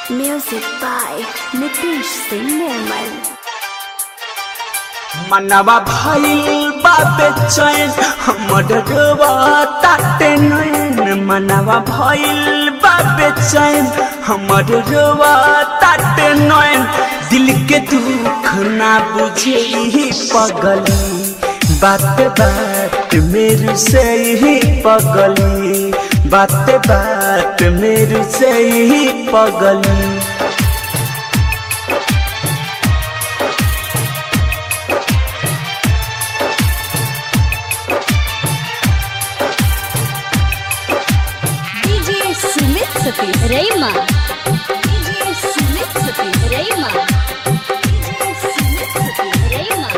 Music by Nitish Singh Nirmal. मनवा भइल बा बेचैन हमर डोबा ताटे नैन मनवा भइल बा बेचैन हमर डोबा ताटे नैन दिल के दुख ना बुझे ही पगली बात बात मेरू से ही पगली बात बात मेरू से ही पगली DJ Sumit Sati Rayma. DJ Sumit Sati Rayma. DJ Sumit Sati Rayma.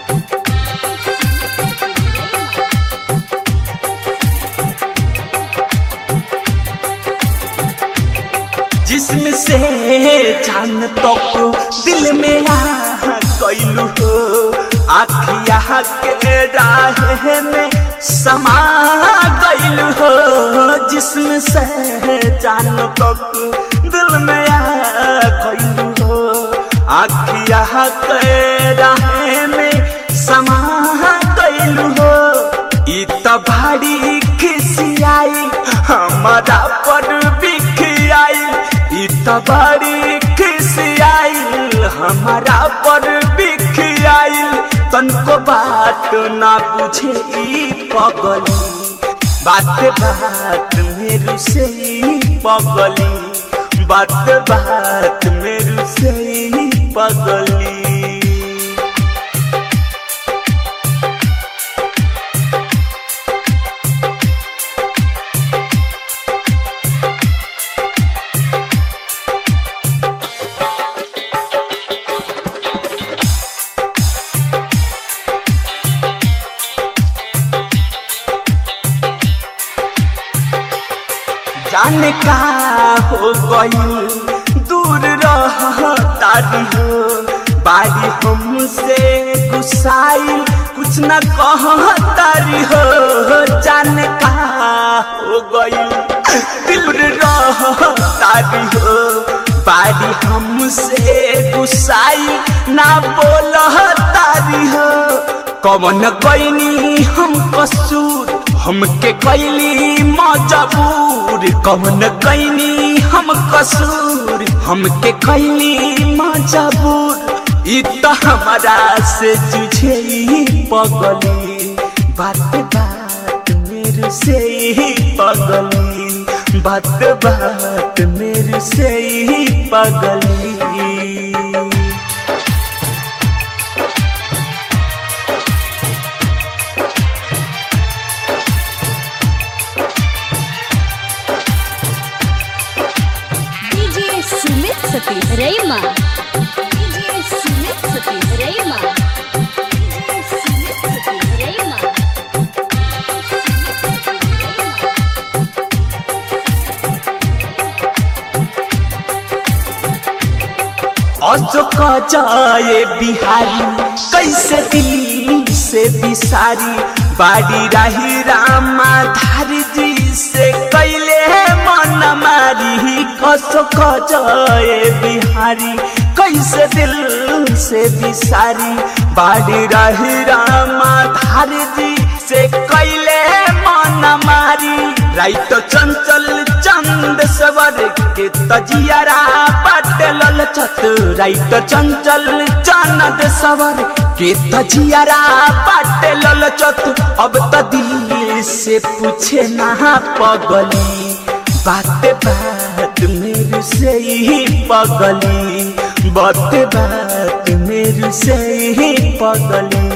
जिसम से जान तक दिल में आ कैलू हो आखिया के राह में समा गैलू हो जिसम से जान तक दिल में आ कैलू हो आखिया के राह में समा गैलू हो ई त भारी खिसियाई हमारा पर बिखियाई ई त भारी खिसियाई हमारा पर बिखियाई तनको बात ना बुझे ई पगली बात बात मेरू से ई पगली बात बात मेरू से ई पगली जाने का हो गई दूर रह तारी हो बारी हमसे गुस्साई कुछ न कह तारी हो जाने का हो गई दूर रह तारी हो बारी हमसे गुस्साई ना बोल तारी हो कवन कैनी हम कसूर हमके कैली मजबूर कवन कैनी हम कसूर हमके कैली मजबूर ई त हमारा से जुझे ही पगली बात बात मेरे से ही पगली बात बात मेरे से ही पगली DJ Sumit Sati Rayma. DJ Sumit Sati Rayma. DJ Sumit Sati Rayma. Ashok जाए बिहारी कैसे दिल से बिसारी बाड़ी राही रामा धारी जी से कैले मन मारी अशोक जाए बिहारी कैसे दिल से बिसारी बाड़ी राही रामा धारी जी से कैले मन मारी राइट चंचल चंद सवर के तजियारा पटल चत राइट चंचल चंद सवर के तजियारा पटल चत अब त दिल से पूछे ना पगली बात बात मेरे से ही पगली बात बात मेरे से ही पगली